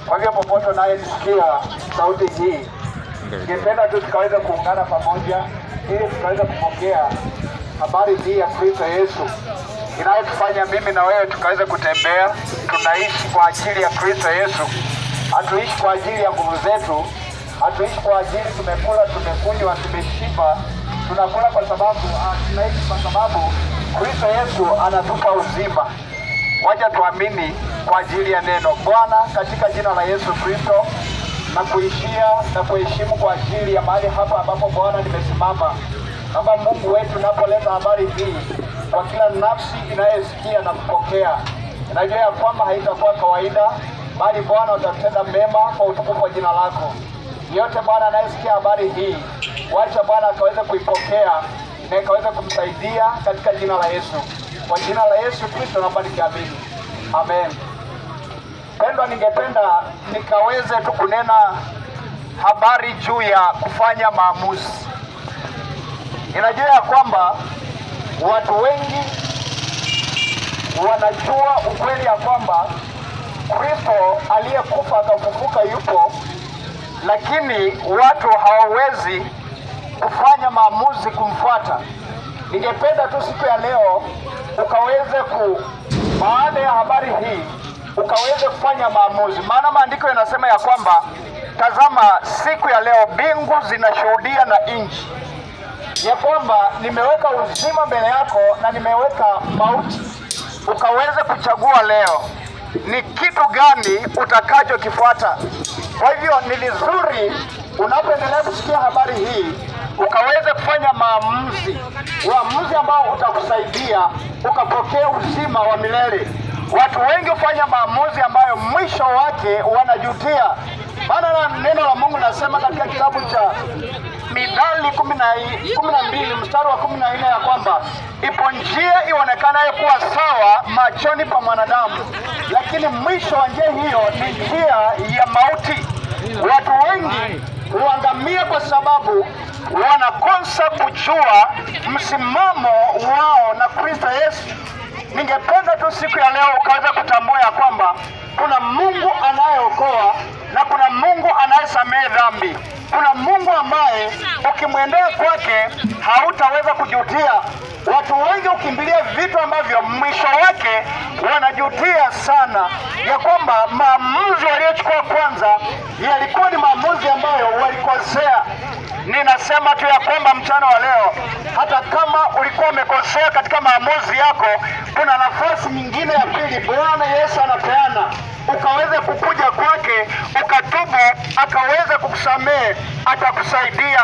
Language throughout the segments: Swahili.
Kwa hivyo popote unayesikia sauti hii, ningependa tu tukaweza kuungana pamoja ili tukaweza kupokea habari hii ya Kristo Yesu inayotufanya mimi na wewe tukaweza kutembea. Tunaishi kwa ajili ya Kristo Yesu, hatuishi kwa ajili ya nguvu zetu, hatuishi kwa ajili tumekula, tumekunywa, tumeshiba. Tunakula kwa sababu ah, tunaishi kwa sababu Kristo Yesu anatupa uzima. Wacha tuamini kwa ajili ya neno Bwana, katika jina la Yesu Kristo, na kuishia na kuheshimu kwa ajili ya mahali hapa ambapo Bwana nimesimama. Kama Mungu wetu, unapoleta habari hii kwa kila nafsi inayosikia na kupokea, najua ya kwamba haitakuwa kawaida, bali Bwana utatenda mema kwa utukufu wa jina lako. Yote Bwana anayesikia habari hii, wacha Bwana akaweze kuipokea na ikaweze kumsaidia katika jina la Yesu. Kwa jina la Yesu Kristo naomba nikiamini, amen. Pendwa, ningependa nikaweze tu kunena habari juu ya kufanya maamuzi. Ninajua ya kwamba watu wengi wanajua ukweli ya kwamba Kristo aliyekufa akafufuka yupo, lakini watu hawawezi kufanya maamuzi kumfuata. Ningependa tu siku ya leo ukaweze ku, baada ya habari hii ukaweze kufanya maamuzi, maana maandiko yanasema ya kwamba tazama, siku ya leo mbingu zinashuhudia na nchi ya kwamba nimeweka uzima mbele yako na nimeweka mauti, ukaweze kuchagua leo ni kitu gani utakachokifuata. Kwa hivyo ni vizuri unapoendelea kusikia habari hii ukaweze kufanya maamuzi, uamuzi ambao utakusaidia ukapokea uzima wa milele. Watu wengi hufanya maamuzi ambayo mwisho wake wanajutia, maana na neno la Mungu nasema katika kitabu cha Mithali kumi na kumi na mbili mstari wa kumi na nne ya kwamba ipo njia ionekanayo kuwa sawa machoni pa mwanadamu, lakini mwisho wa njia hiyo ni njia ya mauti. Watu wengi huangamia kwa sababu wanakosa kujua msimamo wao na Kristo Yesu. Ningependa tu siku ya leo ukaweza kutambua ya kwamba kuna Mungu anayeokoa na kuna Mungu anayesamehe dhambi. Kuna Mungu ambaye ukimwendea kwake hautaweza kujutia. Watu wengi hukimbilia vitu ambavyo mwisho wake wanajutia sana, ya kwamba maamuzi waliochukua kwanza yalikuwa ni maamuzi ambayo walikosea. Ninasema tu ya kwamba mchana wa leo, hata kama ulikuwa umekosea katika maamuzi yako, kuna nafasi nyingine ya pili Bwana Yesu anapeana, ukaweze kukuja kwake, ukatubu, akaweza kukusamehe, atakusaidia.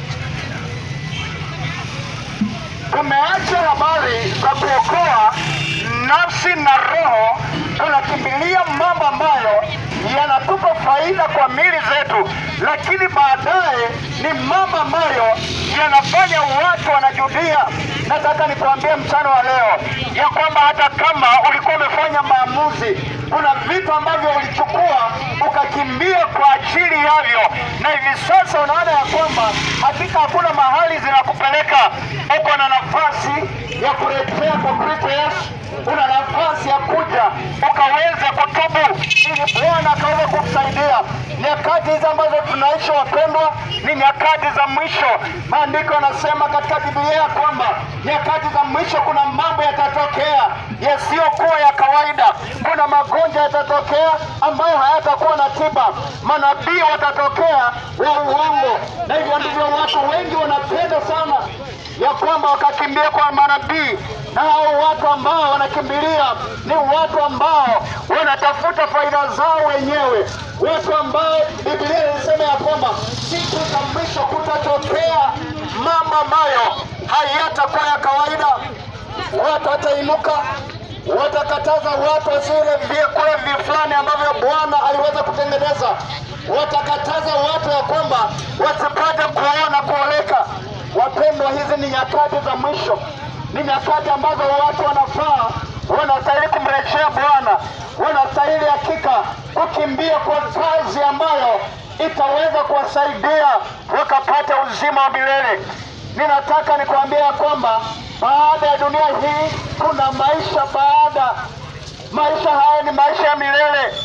Tumeacha habari za kuokoa nafsi na roho, tunakimbilia mambo ambayo yanatupa faida kwa mili zetu, lakini baadaye ni mambo ambayo yanafanya watu wanajudia. Nataka nikuambie mchana wa leo ya kwamba hata kama ulikuwa umefanya maamuzi, kuna vitu ambavyo ulichukua ukakimbia kwa ajili yavyo, na hivi sasa unaona ya kwamba hakika hakuna mahali zinakupeleka. Uko na nafasi ya kurejea kwa Kristo Yesu, una nafasi ya kuja ukaweze kutubu ili Bwana akaweze kukusaidia. Nyakati hizi ambazo tunaishi wapendwa, ni nyakati za mwisho. Maandiko yanasema katika Biblia ya kwamba nyakati za mwisho kuna mambo yatatokea yasiyokuwa ya kawaida. Kuna magonjwa yatatokea ambayo hayatakuwa na tiba, manabii watatokea wa uongo, na hivyo ndivyo watu wengi wanapenda sana ya kwamba wakakimbia kwa manabii, na hao watu ambao wanakimbilia ni watu ambao wanatafuta faida zao wenyewe, watu ambao Biblia inasema ya kwamba siku za mwisho kutatokea mambo ambayo hayatakuwa ya kawaida. Watu watainuka watakataza watu wasile vyakula vi fulani ambavyo Bwana aliweza kutengeneza. Watakataza watu ya kwamba wasipate kuona kuoleka. Wapendwa, hizi ni nyakati za mwisho, ni nyakati ambazo watu wanafaa wanastahili kumrejea Bwana, wanastahili hakika kukimbia kwa kazi ambayo itaweza kuwasaidia wakapata uzima wa milele. Ninataka nikwambia ya kwamba baada ya dunia hii kuna maisha baada. Maisha haya ni maisha ya milele.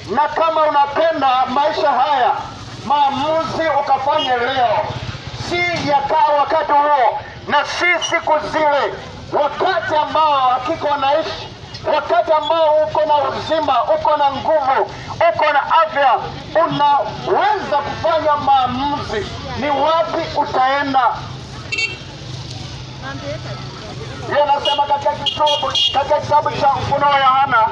na kama unapenda maisha haya, maamuzi ukafanye leo, si yakaa wakati huo na si siku zile, wakati ambao hakika wanaishi, wakati ambao uko na uzima, uko na nguvu, uko na afya, unaweza kufanya maamuzi ni wapi utaenda. Yeye anasema katika kitabu katika kitabu cha Ufunuo wa Yohana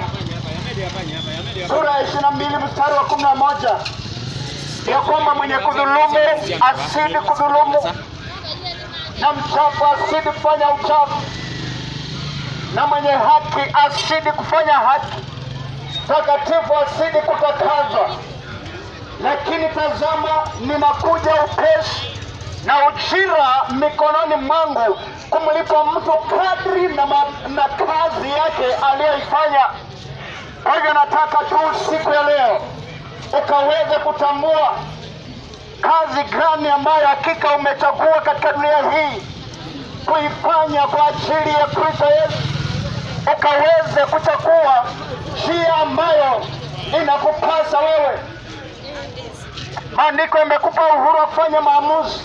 sura ya ishirini na mbili mstari wa kumi na moja ya kwamba mwenye kudhulumu asidi kudhulumu na mchafu asidi kufanya uchafu na mwenye haki asidi kufanya haki, takatifu asidi kutakazwa. Lakini tazama, ninakuja upesi na ujira mikononi mwangu kumlipa mtu kadri na, ma, na kazi yake aliyoifanya. Kwa hivyo nataka tu siku ya leo ukaweze kutambua kazi gani ambayo hakika umechagua katika dunia hii kuifanya kwa ajili ya Kristo Yesu, ukaweze kuchagua njia ambayo inakupasa wewe. Maandiko yamekupa uhuru wa kufanya maamuzi.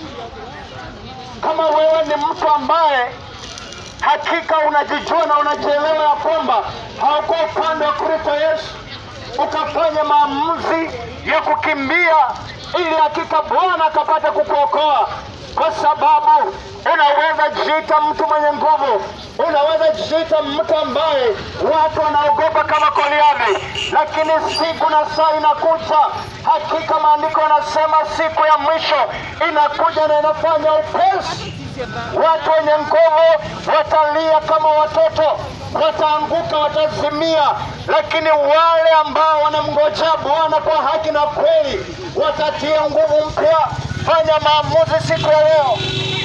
Kama wewe ni mtu ambaye hakika unajijua na unajielewa ya kwamba hauko upande wa Kristo Yesu, ukafanya maamuzi ya kukimbia ili hakika Bwana akapata kukuokoa, kwa sababu unaweza jiita mtu mwenye nguvu, unaweza jiita mtu ambaye watu wanaogopa kama Goliathi, lakini siku na saa inakuja, hakika maandiko yanasema siku ya mwisho inakuja na inafanya upesi Watu wenye nguvu watalia kama watoto, wataanguka, watazimia, lakini wale ambao wanamngojea Bwana kwa haki na kweli watatia nguvu mpya. Fanya maamuzi siku ya leo,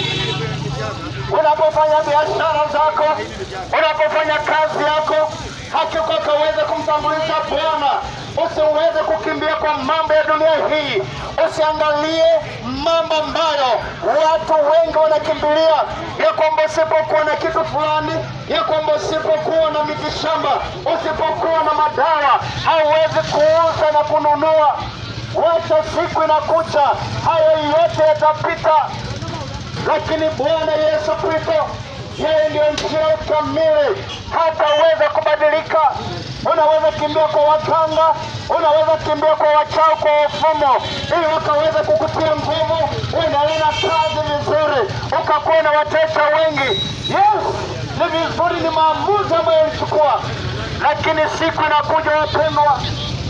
unapofanya biashara zako, unapofanya kazi yako, hakika ukaweze kumtambulisha Bwana. Usiweze kukimbia kwa mambo ya dunia hii, usiangalie mambo ambayo watu wengi wanakimbilia, ya kwamba usipokuwa na kitu fulani, ya kwamba usipokuwa na mitishamba, usipokuwa na madawa, hauwezi kuuza na kununua. Wacha siku inakuja, hayo yote yatapita, lakini Bwana Yesu Kristo yeye ndio njia kamili, hataweza kubadilika. Unaweza kimbia kwa waganga, unaweza kimbia kwa wachawi, kwa wafumo, ili wakaweza kukutia nguvu, uendelee na kazi vizuri, ukakuwa na wateja wengi. Yes, ni vizuri, ni maamuzi ambayo ulichukua, lakini siku inakuja, wapendwa,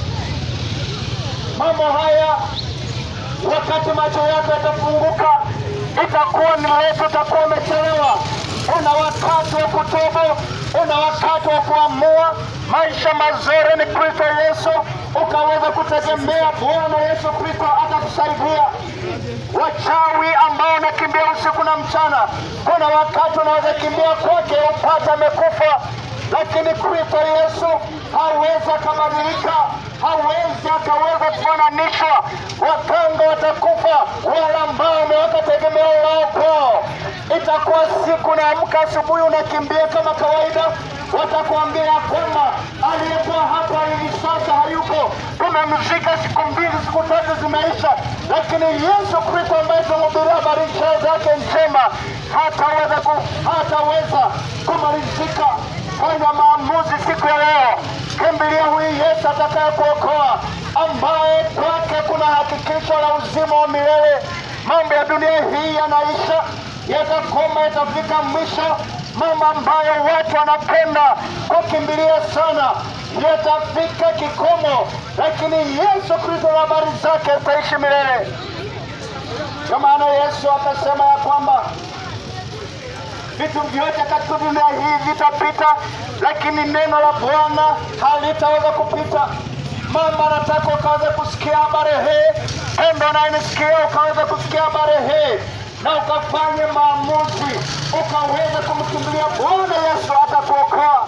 mambo haya wakati macho yako yatafunguka, itakuwa ni letu, utakuwa umechelewa. Una wakati wa kutubu, una wakati wa kuamua maisha mazuri ni Kristo Yesu, ukaweza kutegemea Bwana Yesu Kristo atakusaidia. Wachawi ambao wanakimbia usiku na mchana, kuna wakati unaweza kimbia kwake upate amekufa, lakini Kristo Yesu hawezi akabadilika, hawezi akaweza kufananishwa. Waganga watakufa, wale ambao wameweka tegemeo lao kwao. Itakuwa siku naamka asubuhi unakimbia kama kawaida, watakuambia ya kwamba aliyekuwa hapa hivi sasa hayupo, tumemzika siku mbili, siku tatu zimeisha, lakini Yesu Kristo ambaye tunamhubiria habari njema zake njema hataweza ku, hataweza kumalizika. Fanya maamuzi siku ya leo, kimbilia huyu Yesu atakaye kuokoa, ambaye kwake kuna hakikisho la uzima wa milele. Mambo ya dunia hii yanaisha, yatakoma, yatafika mwisho. Mambo ambayo watu wanapenda kukimbilia sana yatafika kikomo, lakini Yesu Kristo na habari zake zitaishi milele. Ndio maana Yesu akasema ya kwamba vitu vyote katika dunia hii vitapita, lakini neno la Bwana halitaweza kupita. Mama, nataka ukaweze kusikia habari hii, pendo nayenisikia ukaweze kusikia habari hii na ukafanye maamuzi, ukaweze kumkimbilia Bwana Yesu atakuokoa.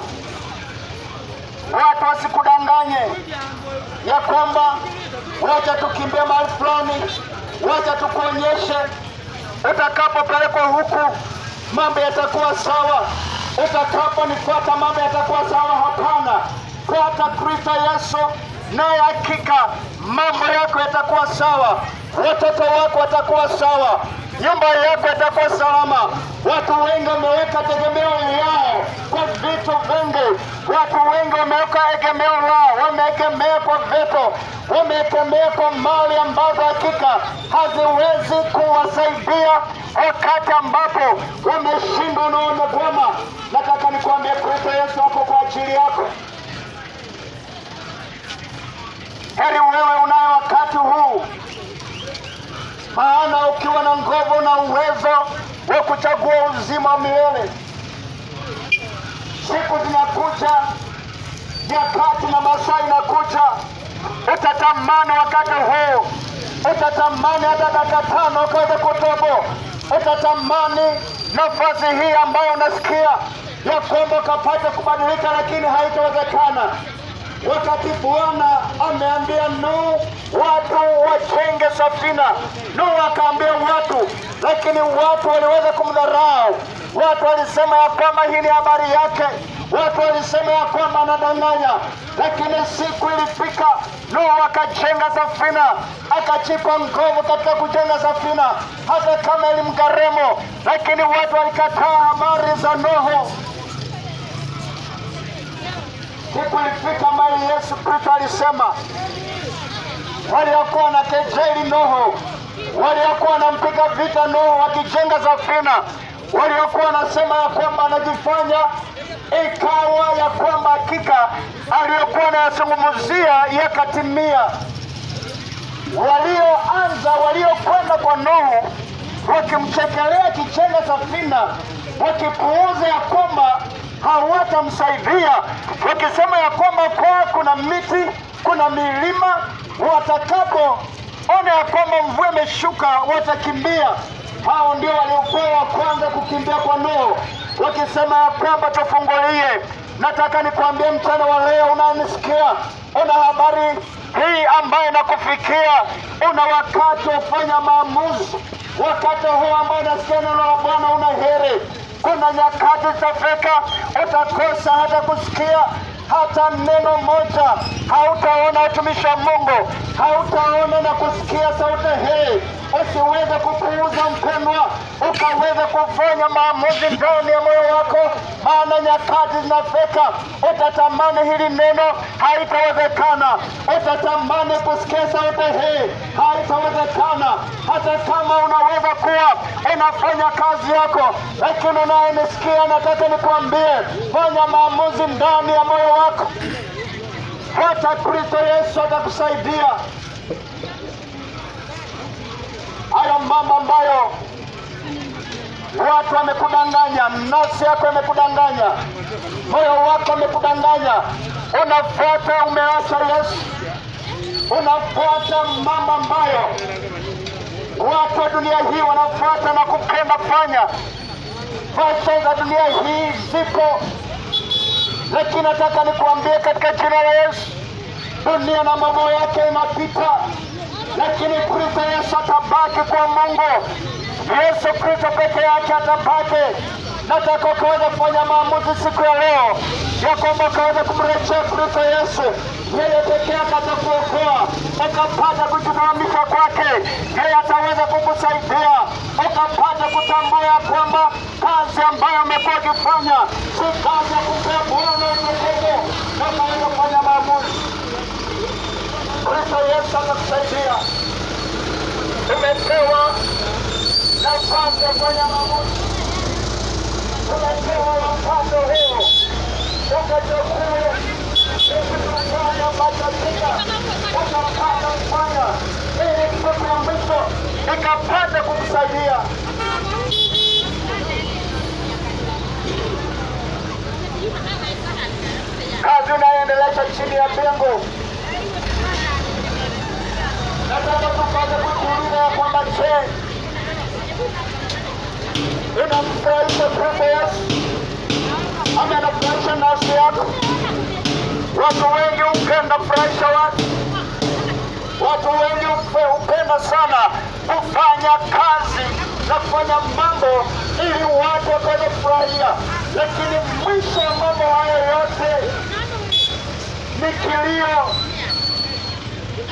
Watu wasikudanganye ya kwamba wacha tukimbie mahali fulani, wacha tukuonyeshe, utakapopelekwa huku mambo yatakuwa sawa, utakaponifuata mambo yatakuwa sawa. Hapana, fuata Kristo Yesu, naye hakika mambo yako yatakuwa sawa, watoto wako watakuwa sawa, nyumba yako itakuwa salama. Watu wengi wameweka tegemeo yao kwa vitu vingi, watu wengi wameweka egemeo lao, wameegemea kwa vitu, wameegemea kwa mali ambazo hakika haziwezi kuwasaidia wakati ambapo wameshindwa na wamegoma. Nataka nikwambie Kristo Yesu hapo kwa ajili yako. Heri wewe unaye wakati huu, maana ukiwa na nguvu na uwezo wa kuchagua uzima wa milele. Siku zinakuja, nyakati na masaa inakuja, utatamani wakati huu, utatamani hata dakika tano ukaweze kutobo, utatamani nafasi hii ambayo unasikia ya kwamba ukapate kubadilika, lakini haitawezekana wakati Bwana ameambia Nuhu watu wajenge safina. Nuhu akaambia watu, lakini watu waliweza kumdharau. Watu walisema ya kwamba hii ni habari yake, watu walisema ya kwamba anadanganya, lakini siku ilifika, Nuhu akajenga safina, akachipa nguvu katika kujenga safina, hata kama ilimgharimu, lakini watu walikataa habari za Nuhu. Siku ilifika ambayo Yesu Kristo alisema waliokuwa na kejeli Nuhu, waliokuwa wanampiga vita Nuhu wakijenga safina, waliokuwa wanasema ya kwamba anajifanya, ikawa ya kwamba hakika aliyokuwa anayazungumzia yakatimia. Walioanza, waliokwenda kwa Nuhu wakimchekelea akijenga safina, wakipuuza ya kwamba hawatamsaidia wakisema ya kwamba kwa kuna miti kuna milima, watakapoona ya kwamba mvua imeshuka watakimbia. Hao ndio waliokuwa wa kwanza kukimbia kwa Nuhu, wakisema ya kwamba tufungulie. Nataka nikwambie mchana wa leo, unanisikia, una habari hii ambayo inakufikia, una wakati wa kufanya maamuzi. Wakati huu ambao unasikia neno la Bwana una heri kuna nyakati zitafika utakosa hata kusikia hata neno moja, hautaona utumishi wa Mungu, hautaona na kusikia sauti hii. Usiweze kupuuza mpendwa, ukaweze kufanya maamuzi ndani ya moyo wako, maana nyakati zinafika, utatamani hili neno, haitawezekana. Utatamani kusikia sauti hii, haitawezekana. Hata kama unaweza kuwa unafanya kazi yako, lakini unayenisikia, nataka nikwambie, fanya maamuzi ndani ya moyo wako. Hata Kristo Yesu atakusaidia. Hayo mambo ambayo watu wamekudanganya, nafsi yako imekudanganya, moyo wako umekudanganya, unafuata, umeacha Yesu, unafuata mambo ambayo watu wa dunia hii wanafuata na kupenda fanya. Fashion za dunia hii zipo, lakini nataka nikuambie katika jina la Yesu, dunia na mambo yake inapita, lakini Kristo Yesu atabaki kwa Mungu. Yesu Kristo peke yake atabaki. Nataka ukaweza kufanya maamuzi siku ya leo ya kwamba ukaweza kumrejea Kristo Yesu. Yeye peke yake atakuokoa, ukapata kujisimamisha kwake. Yeye ataweza kukusaidia, ukapata kutambua ya kwamba kazi ambayo umekuwa ukifanya si kazi ya kumpea Bwana utukufu, na ukaweza kufanya maamuzi. Kristo Yesu atakusaidia. Umepewa nafasi ya kufanya maamuzi, umepewa wakati huu ukachukue kufanya ambacho hakika ukapata kufanya ili siku ya mwisho ikapata kumsaidia. Kazi unayoendelesha chini ya mbingu, nataka tupate kujiuliza ya kwamba je, inamfurahisha Kristo Yesu ama inafurahisha nafsi yako? Watu wengi hupenda furahisha watu, watu wengi hupe- hupenda sana kufanya kazi na kufanya mambo ili watu wakaweze kufurahia, lakini mwisho wa mambo hayo yote ni kilio,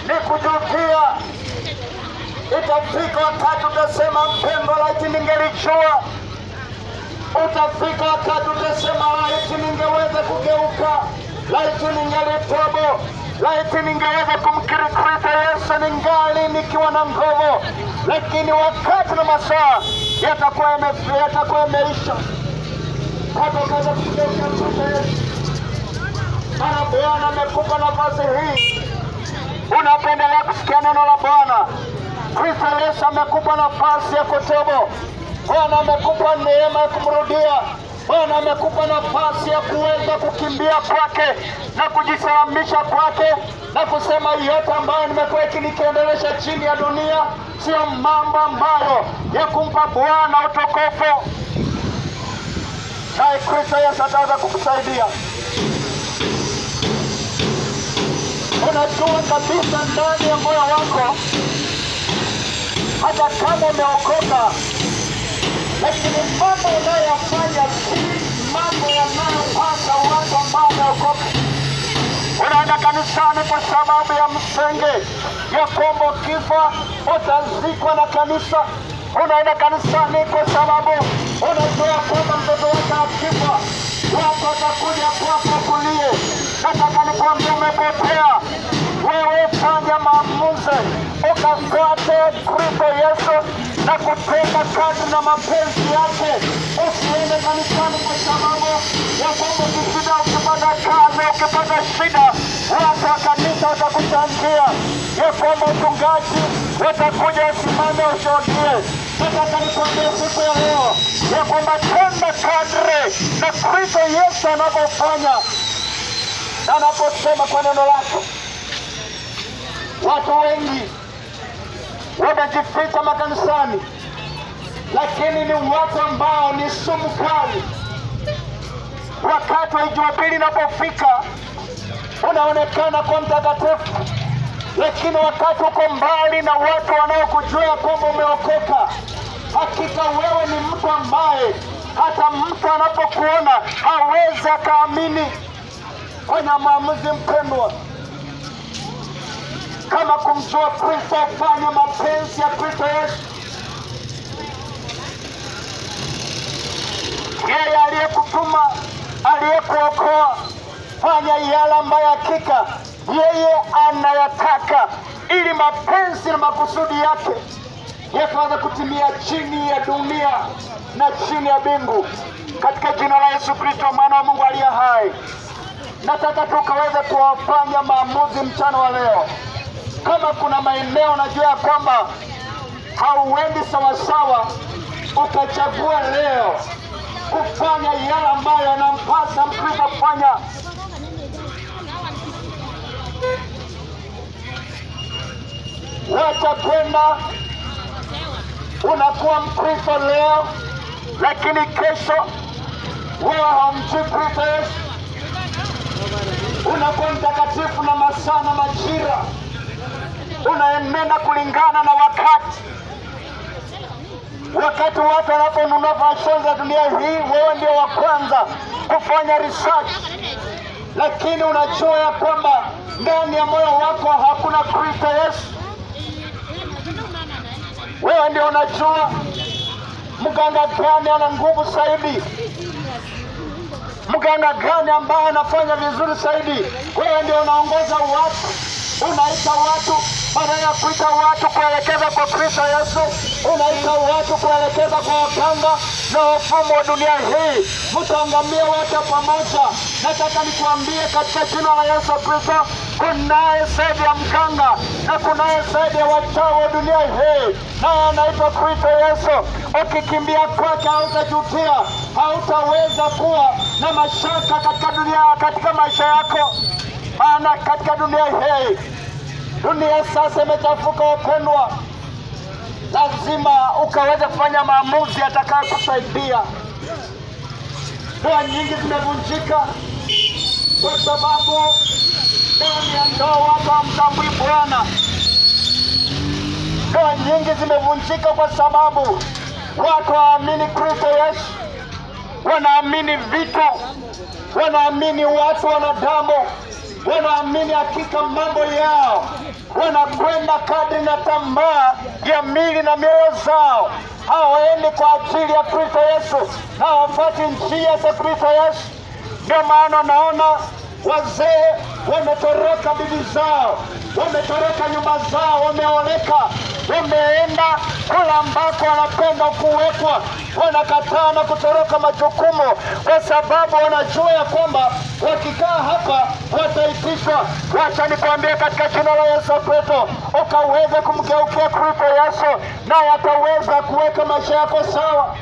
ni kujutia. Itafika wakati utasema mpendwa, laiti ningelijua. Utafika wakati utasema laiti ningeweza kugeuka, laiti ningelitobo, laiti ningeweza kumkiri Kristo Yesu ningali nikiwa na nguvu, lakini wakati na masaa yatakuwa yame- yatakuwa yameisha, hata ukaweza kugeuka Kristo Yesu. Maana Bwana amekupa nafasi hii unapendelea kusikia neno la Bwana. Kristo Yesu amekupa nafasi ya kutubu. Bwana amekupa neema ya kumrudia. Bwana amekupa nafasi ya kuweza kukimbia kwake na kujisalamisha kwake na kusema yote ambayo nimekuwa ikinikiendelesha chini ya dunia sio mambo ambayo ya kumpa Bwana utukufu, naye Kristo Yesu ataweza kukusaidia. unajua kabisa ndani ya moyo wako, hata kama umeokoka, lakini mambo unayoyafanya si mambo yanayopasa watu ambao wameokoka. Unaenda kanisani kwa sababu ya msenge ya kwamba ukifa utazikwa na kanisa. Unaenda kanisani kwa sababu unajua kwamba mtoto wako akifa watu watakuja kwako kulie. Nataka nikwambia umepotea. Wewe fanya maamuzi ukafuate Kristo Yesu na kutenda kazi na mapenzi yake. Usiende kanisani kwa sababu ya kwamba ukishida, ukipata kazi, ukipata shida, watu wa kanisa watakuchangia, ya kwamba uchungaji watakuja wasimame ushuhudie. Nataka nikwambie siku ya leo ya kwamba tenda kadri na Kristo Yesu anavyofanya na anaposema kwa neno lake. Watu wengi wamejificha makanisani, lakini ni watu ambao ni sumu kali. Wakati wa Jumapili inapofika unaonekana kuwa mtakatifu, lakini wakati uko mbali na watu wanaokujua kwamba umeokoka, hakika wewe ni mtu ambaye hata mtu anapokuona hawezi akaamini. Fanya maamuzi mpendwa, kama kumjua Kristo, fanya mapenzi ya Kristo Yesu. Yeye aliyekutuma, aliyekuokoa, fanya yale ambayo hakika yeye anayataka, ili mapenzi na makusudi yake yakaweza kutimia chini ya dunia na chini ya mbingu, katika jina la Yesu Kristo, mwana wa Mungu aliye hai. Nataka tukaweze kuwafanya maamuzi mchana wa leo. Kama kuna maeneo unajua ya kwamba hauendi sawasawa, ukachagua leo kufanya yale ambayo yanampasa Mkristo kufanya. Wacha kwenda unakuwa Mkristo leo, lakini kesho wewe haumjui Kristo Yesu. Unakuwa mtakatifu na masaa na majira, unaenenda kulingana na wakati. Wakati watu wanaponunua fashion za dunia hii, wewe ndio wa kwanza kufanya research, lakini unajua ya kwamba ndani ya moyo wako hakuna Kristo Yesu. Wewe ndio unajua mganga gani ana nguvu zaidi, mganga gani ambaye anafanya vizuri zaidi. Wewe ndio unaongoza watu, unaita watu badala ya kuita watu kuelekeza kwa Kristo Yesu, unaita watu kuelekeza kwa waganga na wafumo wa dunia hii. Mtaangamia wote pamoja. Nataka nikuambie katika jina la Yesu Kristo, kunaye zaidi ya mganga na kunaye zaidi ya wachawi wa dunia hii, naye anaitwa Kristo Yesu. Ukikimbia kwake hautajutia, hautaweza kuwa na mashaka katika dunia, katika maisha yako, maana katika dunia hii dunia sasa imechafuka, wapendwa. Lazima ukaweze kufanya maamuzi yatakayokusaidia. Ndoa nyingi zimevunjika kwa sababu ndani ya ndoa watu hamtambui Bwana. Ndoa nyingi zimevunjika kwa sababu watu hawaamini Kristo Yesu, wanaamini vitu, wanaamini watu, wanadamu, wanaamini hakika mambo yao, wana na tamaa ya mili na mioyo zao, hawaendi kwa ajili ya Kristo Yesu na hawafuati njia za Kristo Yesu. Ndio maana naona wazee wametoroka bibi zao, wametoroka nyumba zao, wameoleka, wameenda kula ambako wanapenda kuwekwa, wanakataa na kutoroka majukumu, kwa sababu wanajua ya kwamba wakikaa hapa wataitishwa. Wacha nikwambie katika jina la Yesu Kristo, ukaweze kumgeukia Kristo Yesu, naye ataweza kuweka maisha yako sawa.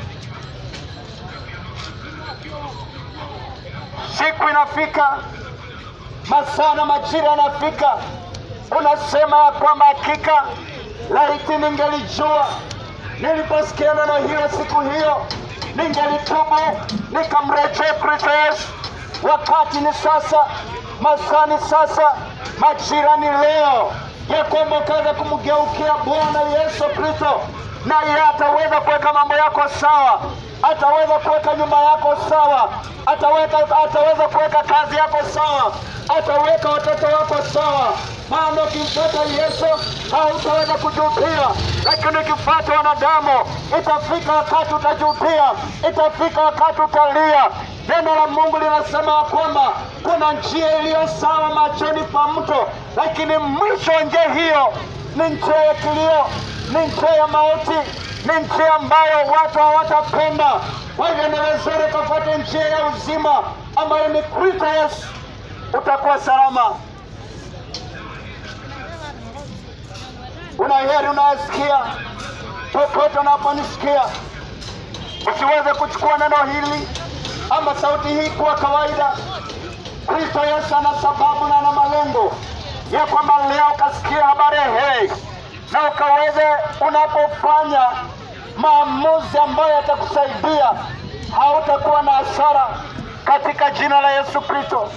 Siku inafika, masaa na majira yanafika, unasema ya kwamba hakika laiti ningelijua niliposikia neno hilo siku hiyo, ningelitubu nikamrejea Kristo Yesu. Wakati ni sasa, masaa ni sasa, majira ni leo, ya kwamba ukaweza kumgeukia Bwana Yesu Kristo, naye ataweza kuweka mambo yako sawa, ataweza kuweka nyumba yako sawa, ataweka, ataweza kuweka kazi yako sawa, ataweka watoto wako sawa. Maana ukimfuata Yesu hautaweza kujutia, lakini ukifuata wanadamu itafika wakati utajutia, itafika wakati utalia. Neno la Mungu linasema ya kwamba kuna njia iliyo sawa machoni pa mtu, lakini mwisho wa njia hiyo ni njia ya kilio, ni njia ya mauti, ni njia ambayo watu hawatapenda. Kwa hivyo ni vizuri ukafuata njia ya uzima ambayo ni Kristo Yesu, utakuwa salama. Una heri unayesikia popote unaponisikia, usiweze kuchukua neno hili ama sauti hii kuwa kawaida. Kristo Yesu ana sababu na ana malengo ya kwamba leo ukasikia habari hei, na ukaweze unapofanya maamuzi ambayo yatakusaidia, hautakuwa na hasara katika jina la Yesu Kristo.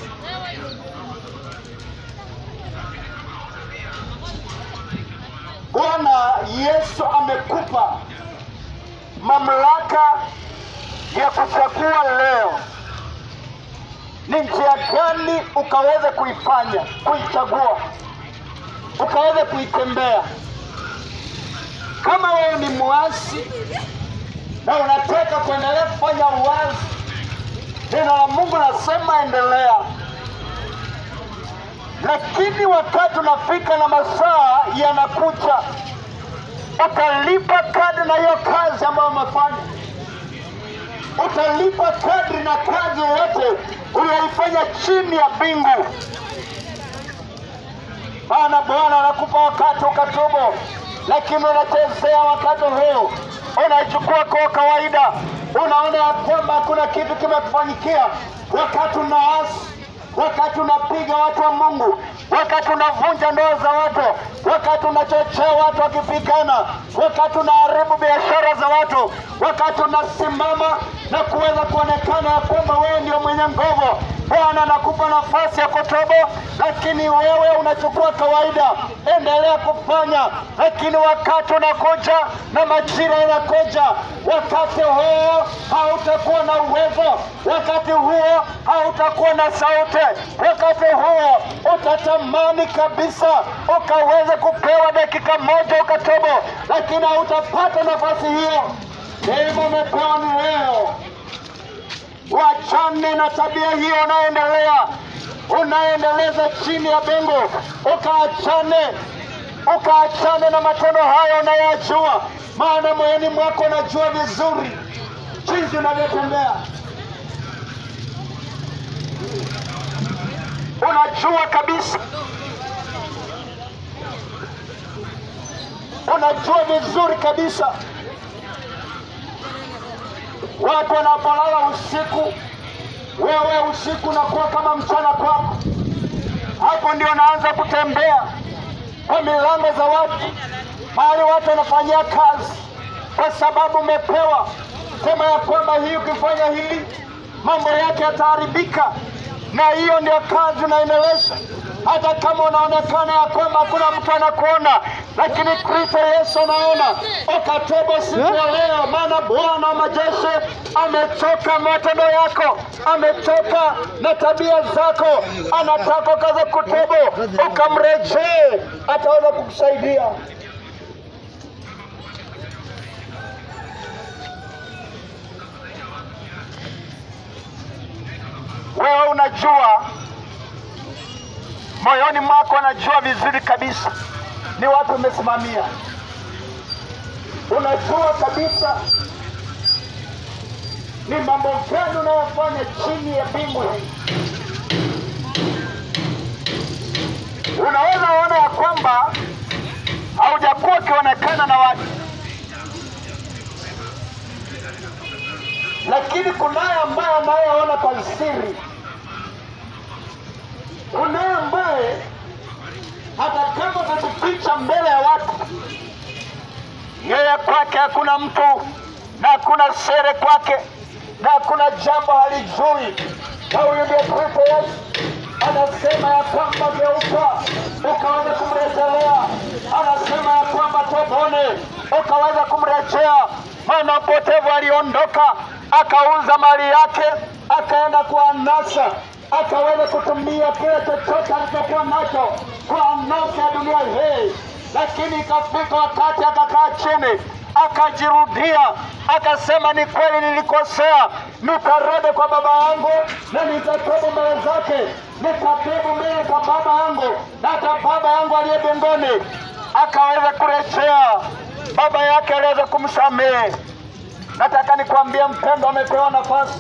Bwana Yesu amekupa mamlaka ya kuchagua leo ni njia gani ukaweze kuifanya, kuichagua, ukaweze kuitembea. Kama wewe ni mwasi na unataka kuendelea kufanya uwazi, neno la Mungu nasema endelea, lakini wakati unafika na masaa yanakuja, utalipa kadri na hiyo kazi ambayo umefanya utalipa kadri na kazi yoyote uliyoifanya chini ya mbingu. Maana Bwana anakupa wakati ukatubu, lakini unachezea wakati huu, unaichukua kwa kawaida, unaona ya kwamba hakuna kitu kimekufanyikia, wakati unaasi, wakati unapiga watu wa Mungu, wakati unavunja ndoa za watu, wakati unachochea watu wakipigana, wakati unaharibu biashara za watu, wakati unasimama na kuweza kuonekana ya kwamba wewe ndio mwenye nguvu. Bwana anakupa nafasi ya kutubu, lakini wewe unachukua kawaida. Endelea kufanya, lakini wakati unakuja na majira yanakuja, wakati huo hautakuwa na uwezo, wakati huo hautakuwa na sauti, wakati huo utatamani kabisa ukaweze kupewa dakika moja ukatubu, lakini hautapata nafasi hiyo. Neema umepewa ni leo. Wachane na tabia hiyo unaendelea unaendeleza chini ya bengo, ukaachane ukaachane na matendo hayo unayajua, maana moyoni mwako unajua vizuri jinsi unavyotembea, unajua kabisa, unajua vizuri kabisa watu wanapolala usiku, wewe usiku unakuwa kama mchana kwako. Hapo ndio unaanza kutembea kwa milango za watu, mahali watu wanafanyia kazi, kwa sababu umepewa sema ya kwamba hii ukifanya hili mambo yake yataharibika, na hiyo ndio kazi unaendeleza hata kama unaonekana ya kwamba hakuna mtu anakuona, lakini Kristo Yesu anaona. Ukatobo siku ya leo, maana Bwana wa majeshi amechoka matendo yako, amechoka na tabia zako, anataka ukaze kutubu, ukamrejee, ataweza kukusaidia. wewe unajua moyoni mwako, unajua vizuri kabisa ni wapi umesimamia, unajua kabisa ni mambo gani unayofanya chini ya mbingu hii. Unaweza ona ya kwamba haujakuwa ukionekana na watu, lakini kunaye ambaye anayeona kwa siri. Kunaye ambaye hata kama utajificha mbele ya watu, yeye kwake hakuna mtu na hakuna sere kwake na hakuna jambo halijui. Na huyu ndiye Kristo Yesu anasema ya kwamba geuka ukaweza kumrejelea, anasema ya kwamba tobone ukaweza kumrejea. Maana upotevu aliondoka akauza mali yake akaenda kwa anasa, akaweza kutumia kile chochote alichokuwa nacho kwa anasa ya dunia hii, lakini ikafika wakati akakaa chini akajirudia akasema, ni kweli nilikosea, nitarudi kwa baba yangu na nitatubu mbele zake, nitatubu mbele za baba yangu na hata baba yangu aliye mbinguni. Akaweza kurejea, baba yake aliweza kumsamehe. Nataka nikwambie mpendo, amepewa nafasi.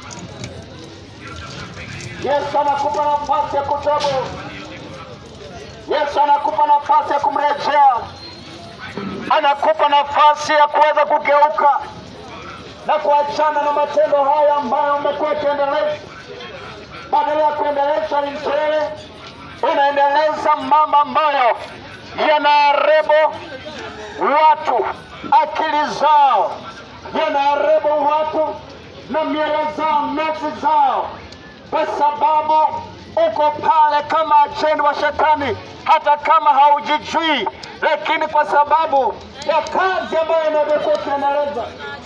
Yesu anakupa nafasi ya kutubu. Yesu anakupa nafasi ya kumrejea anakupa nafasi ya kuweza kugeuka na kuachana na matendo haya ambayo umekuwa ukiendeleza. Badala ya kuendeleza Injili, unaendeleza mambo ambayo yanaharibu watu akili zao, yanaharibu watu na mioyo zao, nafsi zao, kwa sababu uko pale kama ajenti wa shetani, hata kama haujijui, lakini kwa sababu ya kazi ambayo inavyokuwa ukiendeleza,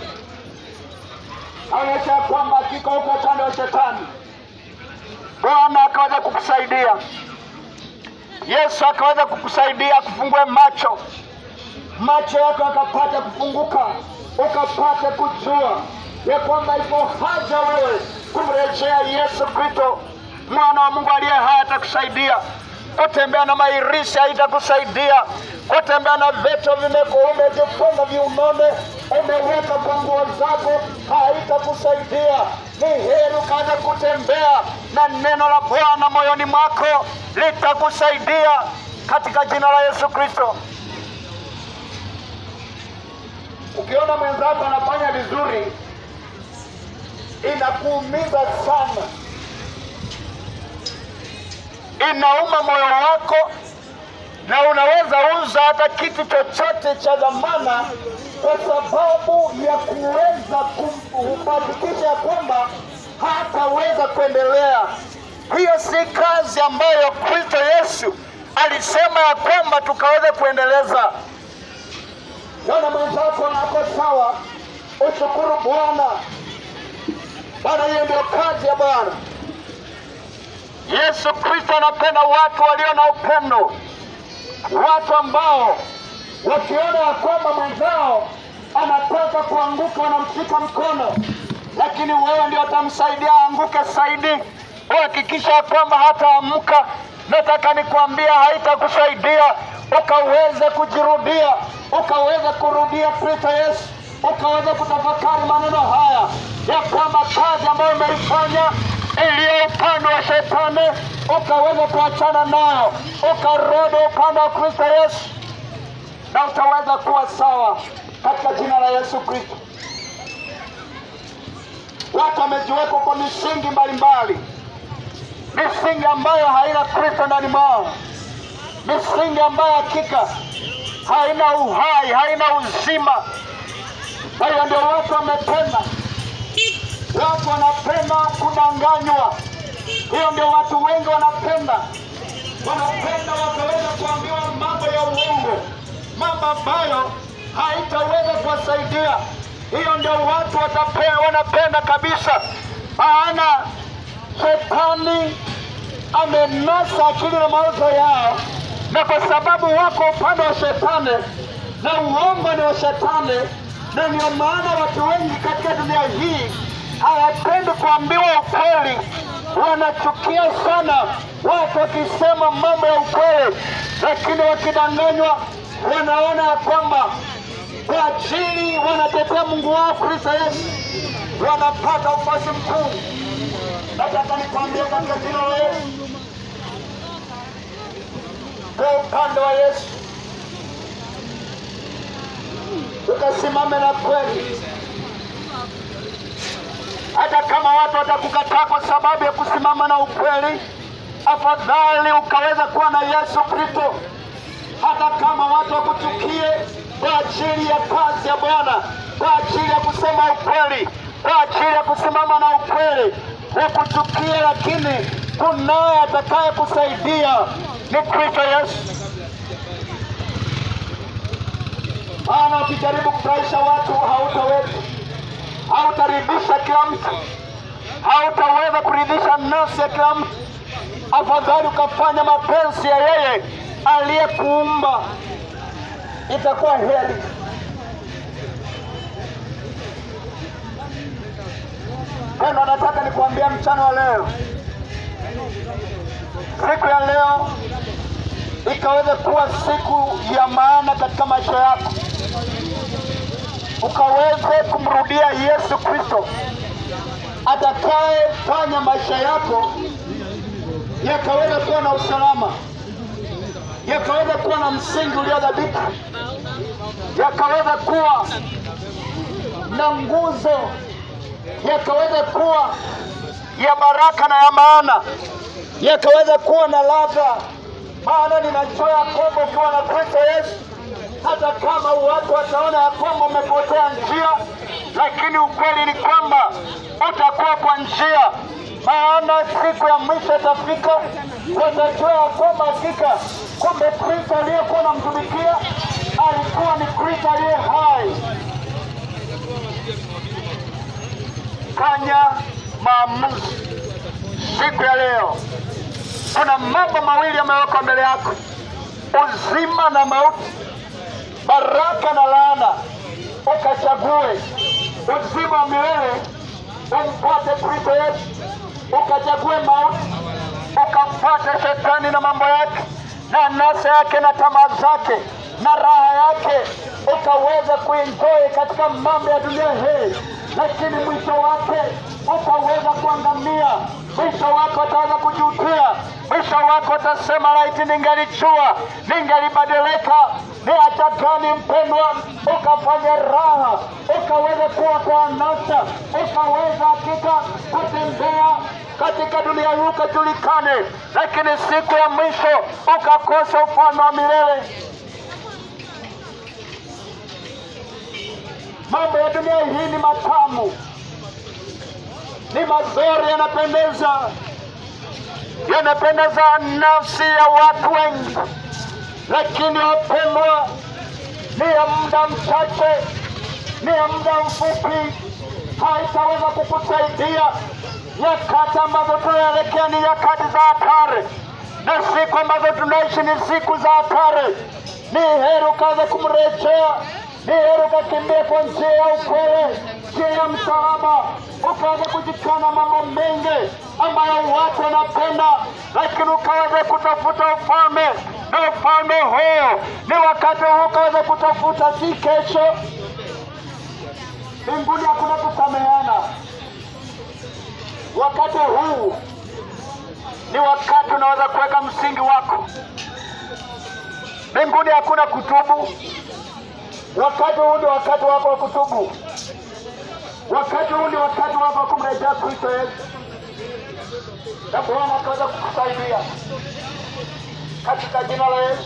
onyesha ya kwamba hakika uko upande wa shetani. Bwana akaweza kukusaidia, Yesu akaweza kukusaidia kufungue macho, macho yako akapata kufunguka, ukapata kujua ya kwamba ipo haja wewe kumrejea Yesu Kristo mwana wa Mungu aliye hai atakusaidia. Kutembea na mairisi haitakusaidia. Kutembea na veto vimeko umejifunga viunone, umeweka kwa nguo zako, haitakusaidia. Ni heri ukaanza kutembea na neno la Bwana moyoni mwako, litakusaidia katika jina la Yesu Kristo. Ukiona mwenzako anafanya vizuri, inakuumiza sana inauma moyo wako, na unaweza uza hata kitu chochote cha dhamana kwa sababu ya kuweza kuhakikisha ya kwamba hataweza kuendelea. Hiyo si kazi ambayo Kristo Yesu alisema ya kwamba tukaweze kuendeleza. Naona mwenzako ako sawa, ushukuru Bwana. Bwana, hiyo ndio kazi ya Bwana. Yesu Kristo anapenda watu walio na upendo, watu ambao wakiona ya kwamba mwenzao anataka kuanguka wanamshika mkono, lakini wewe ndio utamsaidia aanguke zaidi. Uhakikisha ya kwamba hataamka. Nataka nikwambia, haitakusaidia ukaweza kujirudia, ukaweza kurudia Kristo Yesu, ukaweza kutafakari maneno haya ya kwamba kazi ambayo umeifanya iliyo upande wa shetani ukaweza kuachana nayo, ukarudi upande wa Kristo Yesu, na utaweza kuwa sawa katika jina la Yesu Kristo. Watu wamejiwekwa kwa misingi mbalimbali, misingi ambayo haina Kristo ndani mwao, misingi ambayo hakika haina uhai, haina uzima. Kwa hiyo ndio watu wamependa watu wanapenda kudanganywa. Hiyo ndio watu wengi wanapenda, wanapenda wakaweza kuambiwa mambo ya uongo, mambo ambayo haitaweza kuwasaidia. Hiyo ndio watu watapea, wanapenda kabisa, maana shetani amenasa akili na mawazo yao, na kwa sababu wako upande wa shetani na uongo ni wa shetani, na ndio maana watu wengi katika dunia hii hawapendi kuambiwa ukweli, wanachukia sana watu wakisema mambo ya ukweli, lakini wakidanganywa wanaona ya kwamba kwa ajili wanatetea Mungu wao Kristo Yesu wanapata ufuasi mkuu. Nataka nikwambie katika jina la Yesu, kwa upande wa Yesu ukasimame na kweli, hata kama watu watakukataa kwa sababu ya kusimama na ukweli, afadhali ukaweza kuwa na Yesu Kristo, hata kama watu wakuchukie kwa ajili ya kazi ya Bwana, kwa ajili ya kusema ukweli, kwa ajili ya kusimama na ukweli, wakuchukie, lakini kunaye atakaye kusaidia ni Kristo Yesu. Maana ukijaribu kufurahisha watu hautaweza, hautaridhisha kila mtu, hautaweza kuridhisha nafsi ya kila mtu. Afadhali ukafanya mapenzi ya yeye aliyekuumba, itakuwa heri. Pendo, nataka nikuambia mchana wa leo, siku ya leo ikaweze kuwa siku ya maana katika maisha yako, ukaweze kumrudia Yesu Kristo atakayefanya maisha yako yakaweza kuwa na usalama, yakaweza kuwa na msingi uliodhabiti, yakaweza kuwa na nguzo, yakaweza kuwa ya baraka na ya maana, yakaweza kuwa na ladha maana ninajua ya kwamba ukiwa na Kristo Yesu, hata kama watu wataona ya kwamba umepotea njia, lakini ukweli ni kwamba utakuwa kwa njia, maana siku ya mwisho itafika, watajua ya kwamba hakika kumbe Kristo aliyekuwa namtumikia alikuwa ni Kristo aliye hai. Fanya maamuzi siku ya leo kuna mambo mawili yamewekwa mbele yako, uzima na mauti, baraka na laana. Ukachague uzima wa milele umpate Kristo Yesu, ukachague mauti ukamfuate shetani na mambo yake na nasa yake na tamaa zake na raha yake, ukaweza kuenjoy katika mambo ya dunia hii, lakini mwisho wake utaweza kuangamia. Mwisho wako utaweza kujutia, mwisho wako utasema laiti ningalijua, ningalibadilika. Ni hata gani mpendwa, ukafanya raha, ukaweza kuwa kwa anasa, ukaweza hakika kutembea katika dunia hii ukajulikane, lakini siku ya mwisho ukakosa ufalme wa milele. Mambo ya dunia hii ni matamu, ni mazuri, yanapendeza, yanapendeza nafsi ya watu wengi, lakini wapendwa, ni ya muda mchache, ni ya muda mfupi, haitaweza kukusaidia. Nyakati ambazo tunaelekea ni nyakati za hatari, na siku ambazo tunaishi ni siku za hatari. Ni heri ukaanza kumrejea, ni heri ukakimbia kwa njia ya ukweli, njia ya msalaba, ukaanza kujikana mambo mengi ambayo watu wanapenda, lakini ukaweza kutafuta ufalme, na ufalme huo ni wakati huu ukaweza kutafuta, si kesho. Mbinguni hakuna kusameheana. Wakati huu ni wakati unaweza kuweka msingi wako. Mbinguni hakuna kutubu. Wakati huu ni wakati wako wa kutubu. Wakati huu ni wakati wako wa kumrejea Kristo Yesu, na Bwana akaweza kukusaidia katika jina la Yesu.